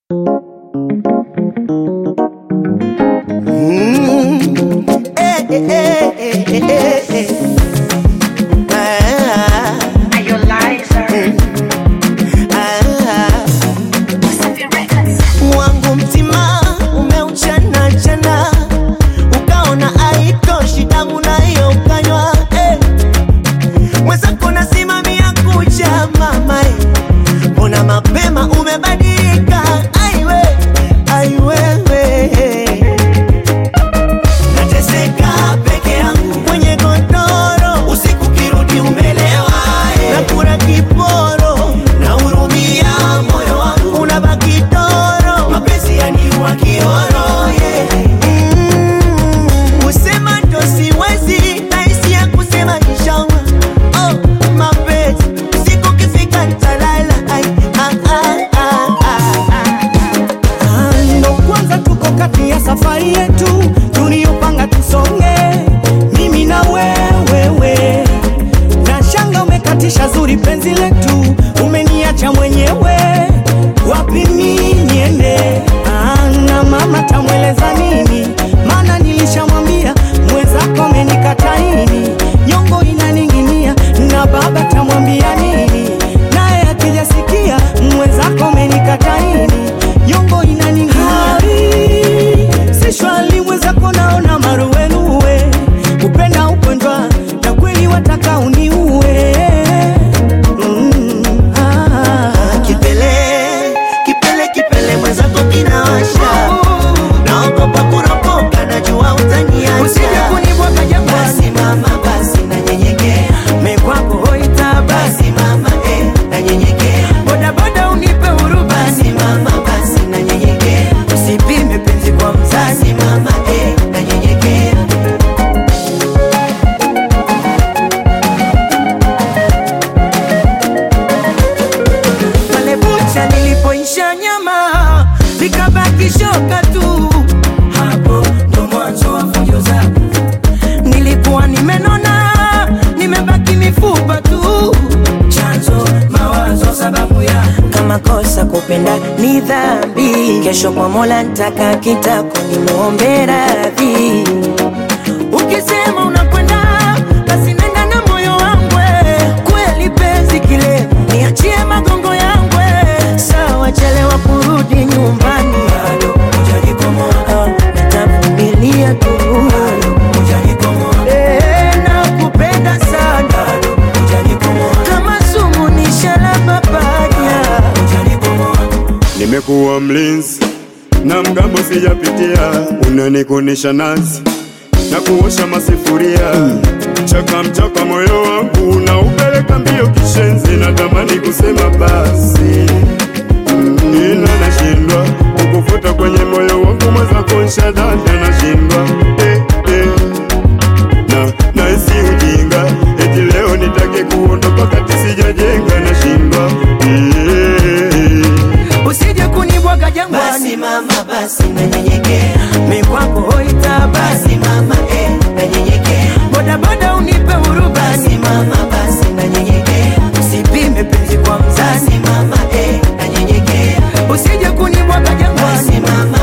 wangu mtima umeuchana chana, ukaona haitoshi damu nayo ukanywa eh. Mwenzako nasimamia kucha mama eh. Mbona mapema umebadilika aiwe aiwewe nateseka peke yangu kwenye godoro, usiku kirudi umelewa eh. nakula kiporo nahurumia moyo wangu unabaki toro, mapenzi yaniua kioro yeah. mm. kusema ndo siwezi nahisi ya kusema inshallah oh, mapenzi usiku kifika nitalala ai, ah, ah, ah, ah, ah. ndo kwanza tuko kati ya safari yetu tuliyopanga tusonge, mimi na wewewe, na shanga umekatisha zuri penzi letu, umeniacha mwenyewe, wapi mi niende? Ah, na mama tamweleza nini? Maana nilishamwambia mwenzako amenikataini, nyongo inaning'inia, na baba tamwambia nini? Naye akijasikia mwenzako amenikataini, nyongo inaning'inia. Si shwali mwenzako naona maruwenuwe, kupenda ugonjwa na kweli wataka uniue. Mm, ah. Kipele, kipele, kipele mwenzako kinawasha, naogopa kuropoka, najua utaniacha. Usije kunibwaga jangwani. Basi mama, basi nanyenyekea, Mekwako hoita basi, basi mama, eh, nanyenyekea, bodaboda unipe huruma, basi mama, basi nanyenyekea, usipime penzi kwa mzazi. basi mama, eh, nanyenyekea. pale bucha nilipoisha nyama likabaki shoka tu, hapo ndo mwanzo wa fujo zako. Nilikuwa nimenona, nimebaki mifupa tu, chanzo mawazo, sababu ya kama kosa kupenda ni dhambi, kesho kwa Mola ntaka kitako nimwombe radhi. ukisema unakwenda, basi nenda na moyo wangu, kweli penzi kile, niachie magongo yangu, Sawa, chelewa kurudi nyumbani, bado hujanikomoa, Ah, nitavumilia tu, bado hujanikomoa, Eh, nakupenda sana bado hujanikomoa, kama sumu ni sharaba panya. hujanikomoa. Nimekuwa mlinzi na mgambo sijapitia, unanikunisha nazi na kuosha masifuria chaka mchaka, moyo wangu na upeleka mbio kishenzi, natamani kusema basi Mm, ila nashindwa kukufuta kwenye moyo wangu, mwenzako nshadada, nashindwa eh, eh. na naisi ujinga eti leo nitake kuondoka kati sijajenga, nashindwa eh. Usije kunibwaga jangwani, Basi mama, basi nanyenyekea, mikwako hoita basi, basi mama, eh, nanyenyekea, bodaboda unipe huruma, basi mama, basi nanyenyekea, usipime penzi kwa mzazi, basi mama, eh, nanyenyekea, usije kunibwaga jangwani, basi mama,